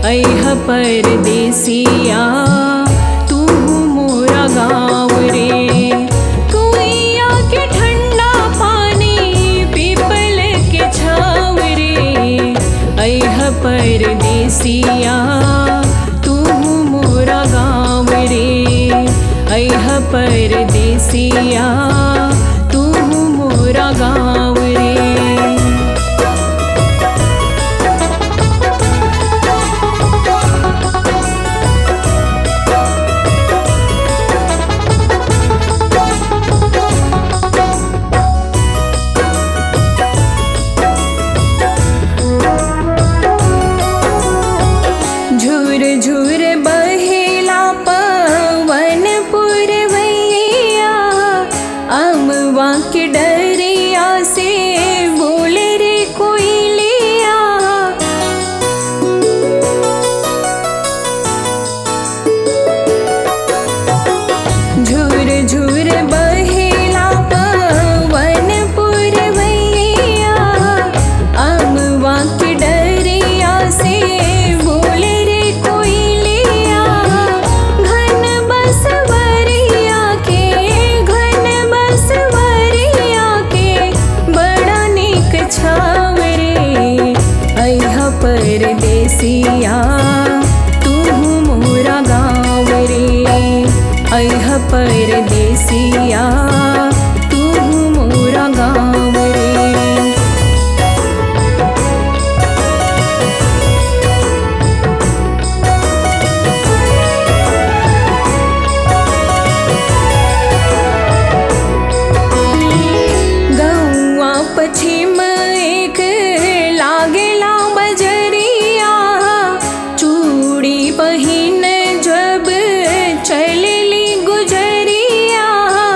ऐह परदेसिया तू मोरा गाँव रे कुइया के ठंडा पानी पीपल के छाव रे ऐह परदेसिया तू मोरा गाँव रे ऐह परदेसिया तू मोरा गाँव रे झुर झुर बहेला पवन पुरवैया अमवा के डरिया से बोले रे कोयलिया झुर झुर बहेला पवन पुरवैया अमवा के डरिया से बोले रे कोयलिया घन बसवरिया के घन बसवरिया के बड़ा निक छाव रे ऐह परदेसिया तू मोरा गाँव रे ऐह परदेसिया तू मोरा गाँव रे गौआ पश्चिम एक लागेला बजरिया चूड़ी पहिन जब चलली गुजरिया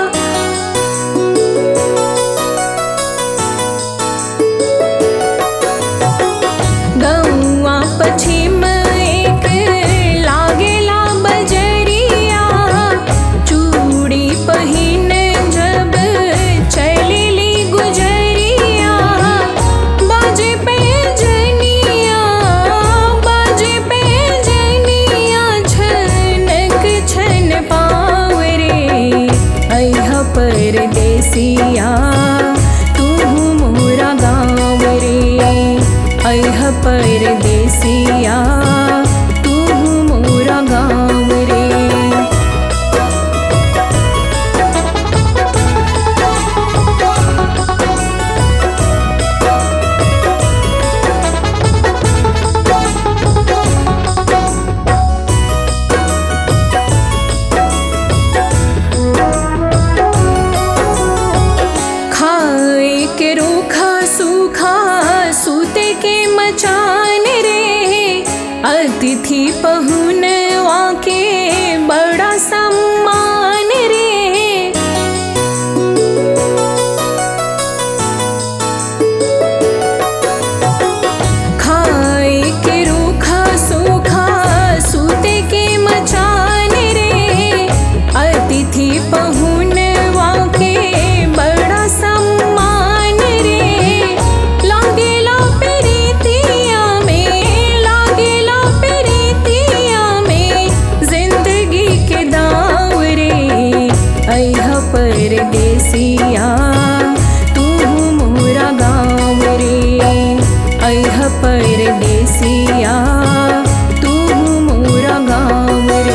गौआ पश्चिम एक लागेला बजरिया चूड़ी पहिन जब चलली गुजरिया बाजे पे जनिया बाजे पे जनिया छनक छन पाव रे ऐह परदेसिया तू मोरा गाँव रे ऐह परदेसिया तू मोरा गाँव रे खाए के रूखा सूखा सूते के मचान रे अतिथि पहुनवा के बड़ा सम्मान रे खाए के रूखा सूखा सूते के मचान रे अतिथि पहुनवा के बड़ा सम्मान रे लागेला प्रीतिया में लागेला प्रीतिया में जिंदगी के दाव रे ऐह परदेसिया तू मोरा गाँव रे ऐह परदेसिया तू मोरा गाँव रे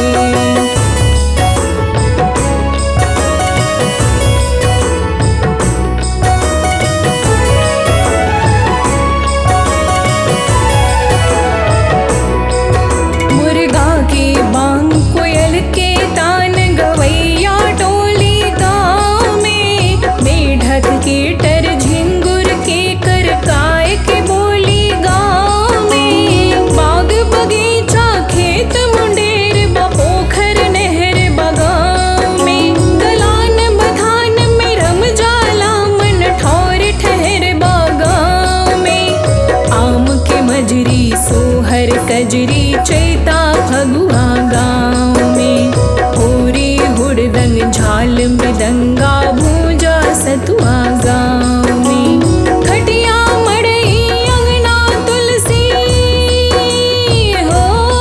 मुर्गा के बांग कोयल के तान गवैया टोली गाँव में मेढक के टर झिंगुर के कर काय के बोली गाँव में बाग बगीचा खेत मुंडेर बा पोखर नहर बगाव में गलान बधान में रम जाला मन ठौर ठहर बागाव में आम के मजरी सोहर कजरी चैता फगुआ गाँव में होरी हुड़दंग झाल मृदंगा भूजा सतुआ गाँव में खटिया मड़ई अंगना तुलसी हो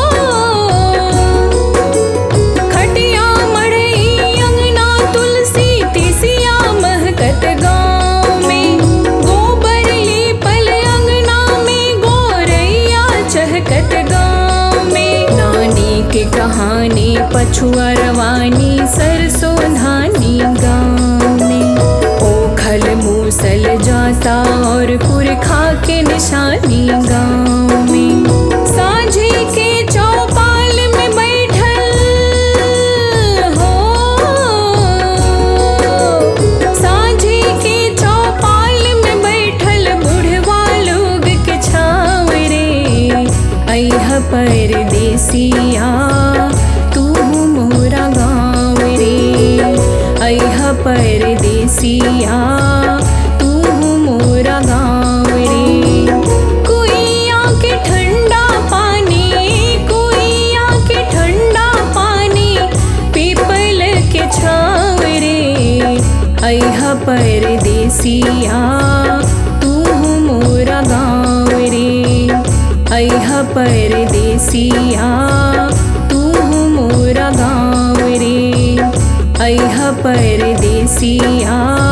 कहानी पछुआ रवानी सरसों धानी गाँव में ओखल मूसल जाता और पुरखा के निशानी गाँव में साझे के चौपाल में बैठल हो साझे के चौपाल में बैठल बुढ़वा लोग के छाव रे अह परदेसिया तू मोरा गाँव रे अह परदेसिया तू मोरा गाँव रे कुइया के ठंडा पानी कुइया के ठंडा पानी पीपल के छाव रे अह परदेसिया तू मोरा गाँव रे अह परदेसिया तू मोरा गाँव रे अह परदेसिया